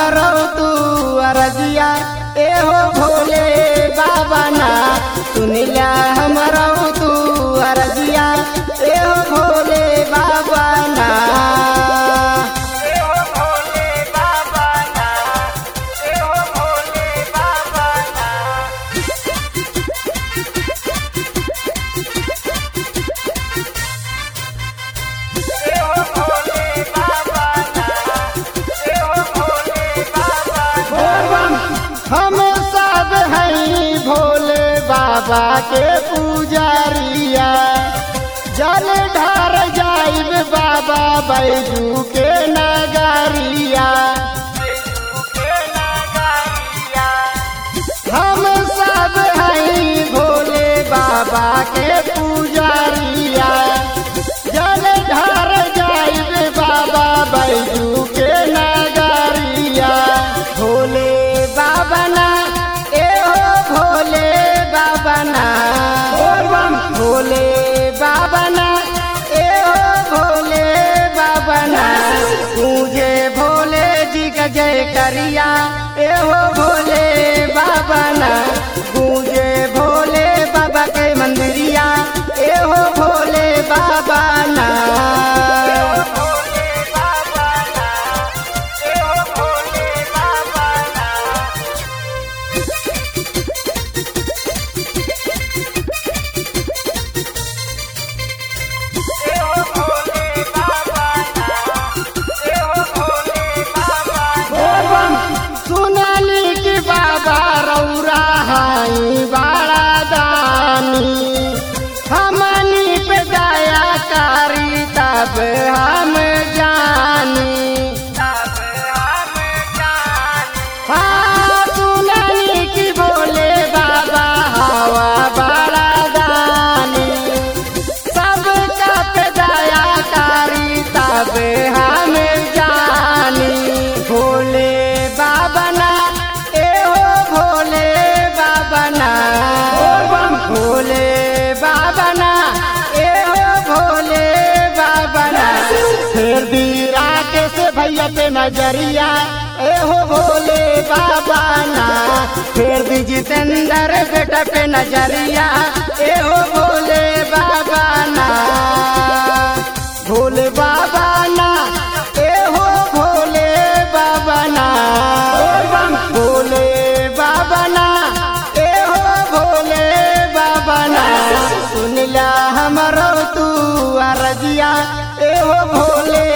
हमरो तू अरजिया एहो भोले बाबा ना सुनिला हमरो तू अरजिया एहो भोले बाबा ना एहो भोले बाबा ना एहो भोले बाबा ना हम सब हैं भोले बाबा के पुजारिया जल ढार जाइब बाबा बैजू के नगारिया हम सब हैं भोले बाबा के पुजारिया जल ढार जाइब बाबा बैजू के नगारिया भोले बाबा ना ए हो भोले बाबा ना भोले बाबा ना ए हो भोले बाबा ना मुझे भोले जी का जय करिया ए हो भोले बाबा ना मुझे भोले बाबा के मंदिरिया ए हो भोले बाबा ना सुनली कि बाबा रौरा हाई बाड़ा दानी हमनी पे दया कारी तब हम जानी हाँ सुनली कि बोले बाबा हवा बाड़ा दानी सबका पे दया कारी तब हम जानी भोले बाबा ना ए हो भोले बाबा ना भोले बाबा ना ए हो भोले बाबा ना फिर दीरा के से भैया पे नजरिया ए हो भोले बाबा ना फिर दी जितेंद्र बेटा पे नजरिया ए हो भोले बाबा ना भोले बाबा ना ए हो भोले बाबा ना भोले बाबा ना ए हो भोले बाबा ना सुनला हमरो तू अरजिया ए हो भोले